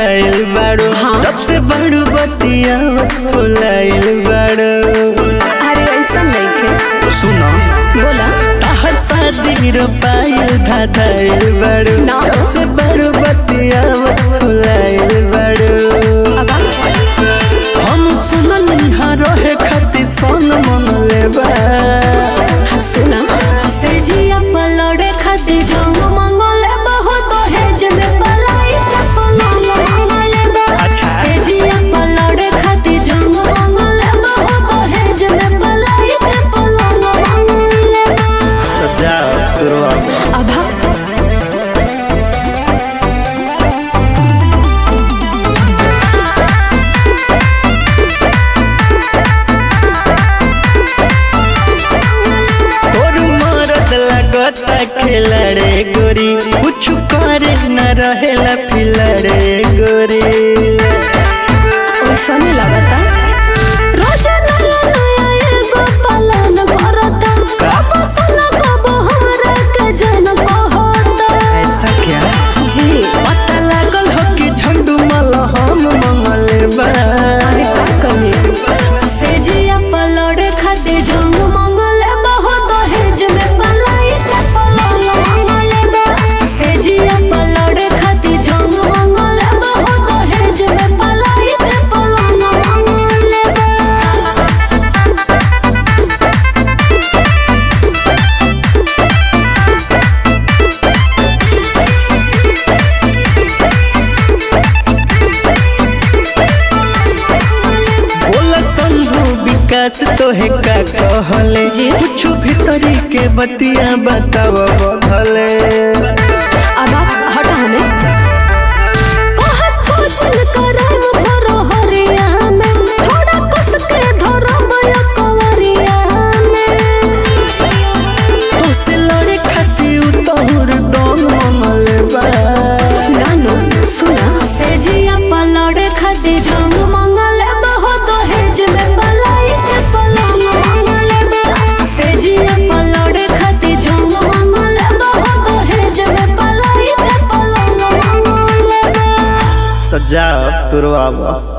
धाधाइल बाड़ो हाँ। जब से बड़ू बतिया फुलाइल बाड़ो अरे ऐसा नहीं थे सुनो बोला ताहर शादी रोपाइल धाधाइल बाड़ो ना। जब से बड़ू बतिया फुलाइल बाड़ो अब हम सुनल यहाँ रहे खातिर सन मन लेबा सुना से जिया पलड़े खाती जंग मंगले बहुत हेज में पलाई के पलंग मंगले बा अच्छा। से जिया पलड़े खाती जंग मंगले बहुत हेज में पलाई के पलंग मंगले बा सजा तुरवा अब तोर मरद लगता खिलड़े गोरी कुछ करे न रहेला फिलड़े गोरी वैसा नहीं लगता रोज नया नया एगो पालन करता कब सुना कब हमरा के जन कहता ऐसा क्या जी पता लागल हो कि झंडू मल हम मंगल बा अरे का कमी से जिया पलड़े खाते जंग मंगले बहुत हेज में पलाई के पलंग मंगले बा से जिया पलड़े खाते जंग मंगले बहुत हेज में पलाई के पलंग मंगले बा बोला संभू विकास तोहे का कहले जी। कुछ भीतरी के बतिया बताव बधले अब आप हटा हमें कहस कुचल करम भरो हरिया में थोड़ा कस के धरो मया कवरिया में तो से लड़े खातिर तोहर दम मंगल बा नानो सुना से जिया पलड़े खाते जंग मंगले बहुत हेज में पलाई के पलंग मंगले बा से जिया पलड़े खाते जंग मंगले बहुत हेज में पलाई के पलंग मंगले बा तो जा तुरवा